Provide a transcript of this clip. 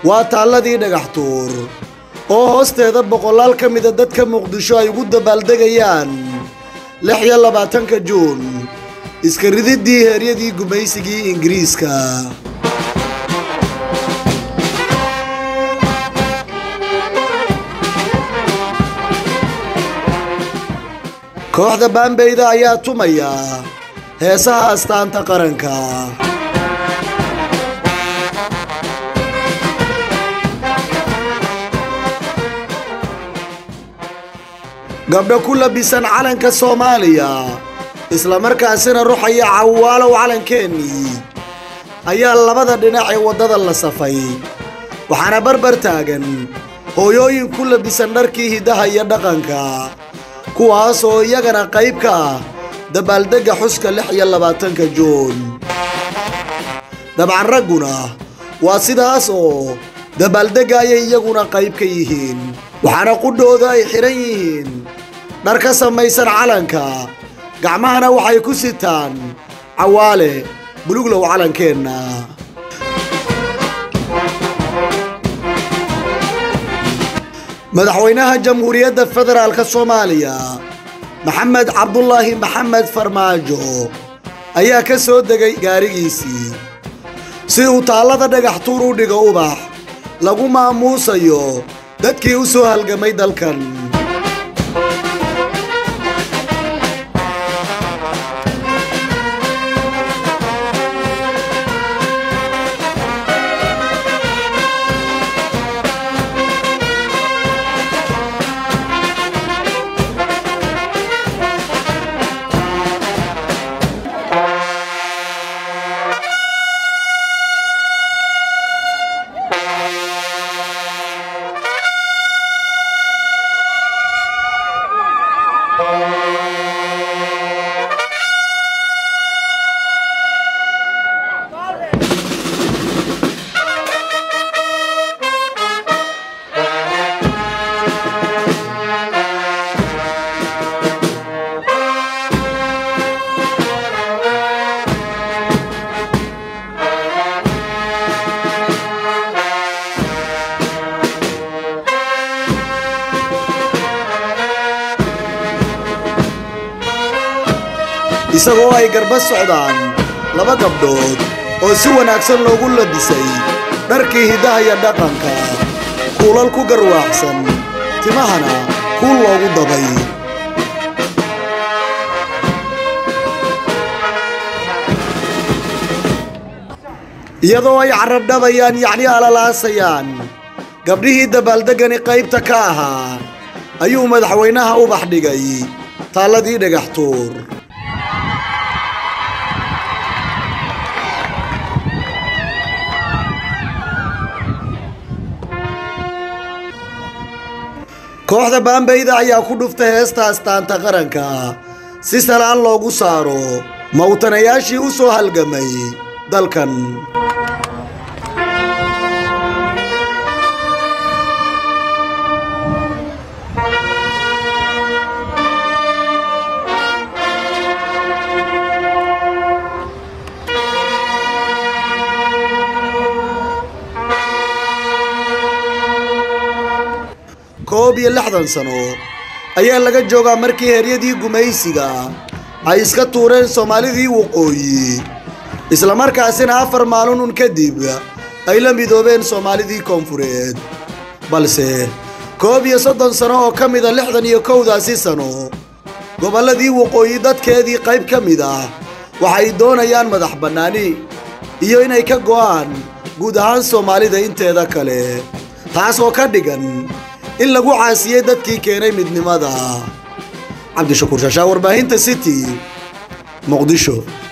waa taalladii dhagax tuur oo hoosteeda boqolaal ka mida dadka muqdisho ay ugu dabaaldegayaan lix iyo labaatanka juun iska rididdii heeryadii gumaysigii ingiriiska kooxda baambeyda ayaa tumaya heesaha astaanta qaranka gabdho ku labisan calanka soomaaliya islamarkaasina ruxaya cawaalow calankeenii ayaa labada dhinac ee waddada la safay waxaana barbar taagan hooyooyin ku labisan dharkii hiddaha iyo dhaqanka kuwaas oo iyagana qayb ka ah dabaaldegga xuska lix iyo labaatanka juun dabcan ragguna waa sidaas oo dabaaldegga ayay iyaguna qayb ka yihiin waxaana qudhooda ay xidhan yihiin dhar ka samaysan calanka gacmahana waxay ku sitaan cawaale buluglow calankeenna madaxweynaha jamhuuriyadda federaalka soomaaliya maxamed cabdulaahi maxamed farmaajo ayaa ka soo degay gaarigiisii si uu taallada dhagax tuur u dhigo ubax lagu maamuusayo dadkii u soo halgamay dalkan isagoo ay garba socdaan laba gabdhood oo si wanaagsan loogu labisay dharkii hiddaha iyo dhaqanka kuulal ku garwaaxsan timahana kuul loogu dabay iyadoo ay carabdhabayaan yacni alalaasayaan gabdhihii dabaaldeggani qaybta ka ahaa ayuu madaxweynaha ubax dhigay taalladii dhagax tuur kooxda baambeyda ayaa ku dhuftay heesta astaanta qaranka si salaan loogu saaro mawtanayaashii u soo halgamay dalkan koob iyo lixdan sano ayaa laga joogaa markii heryadii gumaysiga ay iska tuureen soomaalidii waqooyi islamarkaasina afar maalin un kadib ay la midoobeen soomaalidii koonfureed balse koob iyo soddon sano oo ka mida lixdan iyo kowdaasi sano gobolladii waqooyi dadkeedii qayb ka mid ah waxay doonayaan madax bannaani iyo inay ka go'aan guud ahaan soomaalida inteeda kale taas oo ka dhigan in lagu caasiyey dadkii keenay midnimada cabdishakuur shaashaa warbaahinta city muqdisho